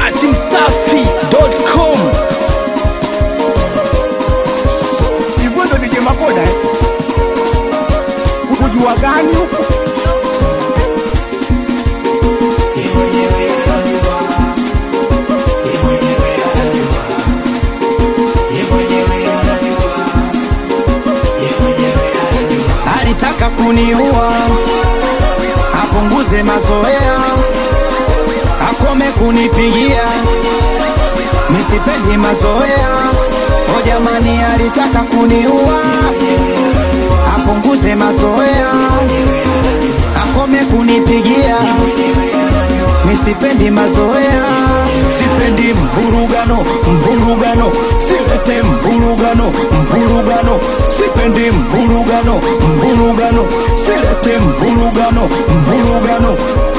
datimsafi.com hivyo ndo nije maboda eh? kujua gani huku alitaka kuniua, apunguze mazoea, akome kunipigia, nisipendi mazoea. O jamani, alitaka kuniua, apunguze mazoea, akome kunipigia, nisipendi mazoea, sipendi mvurugano, mvurugano, silete mvurugano, mvurugano, sipendi mvurugano, mvurugano, silete mvurugano, mvurugano.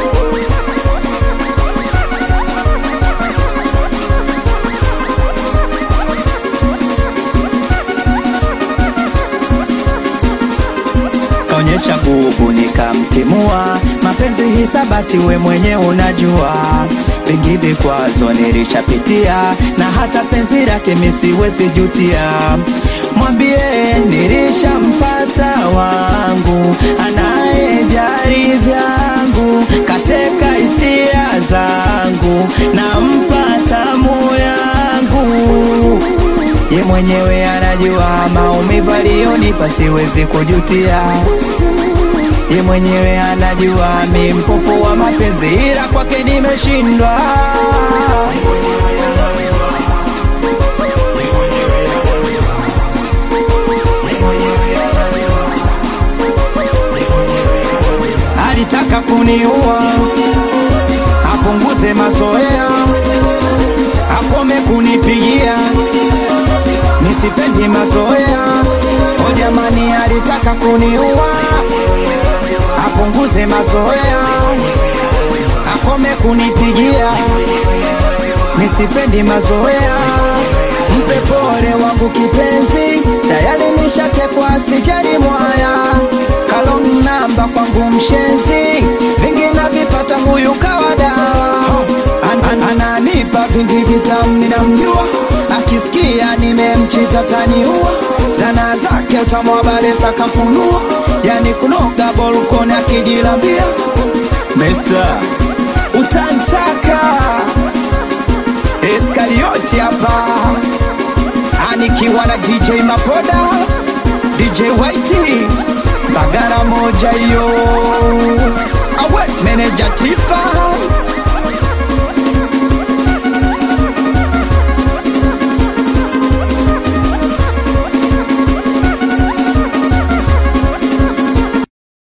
kaonyesha nguvu nikamtimua, mapenzi hisabati, we mwenye unajua vingi vikwazo nilishapitia, na hata penzi lake misiwezi jutia. Mwambie nilishampata wangu anayejari vyangu, kateka hisia zangu, nampata moyo yangu ye mwenyewe anajua maumivu aliyonipa siwezi kujutia. Ye mwenyewe anajua mi mpofu wa mapenzi, ila kwake nimeshindwa. Alitaka kuniua, apunguze mazoea, akome kunipigia nisipendi mazoea. O jamani, alitaka kuniua, apunguze mazoea, akome kunipigia, nisipendi mazoea. Mpe pole wangu kipenzi, tayari nishatekwa, sijali mwaya kalong namba kwangu mshenzi, vingi navipata huyu kawada an, an, ananipa vingi vitamu, ninamjua akisikia nimemchita taniua, zana zake utamwabale sakafunua, yani kunoga bolkoni akijilambia Mr. utantaka Eskarioti hapa anikiwa na DJ Mapoda, DJ Whitey, bagara moja hiyo, awe meneja Tifa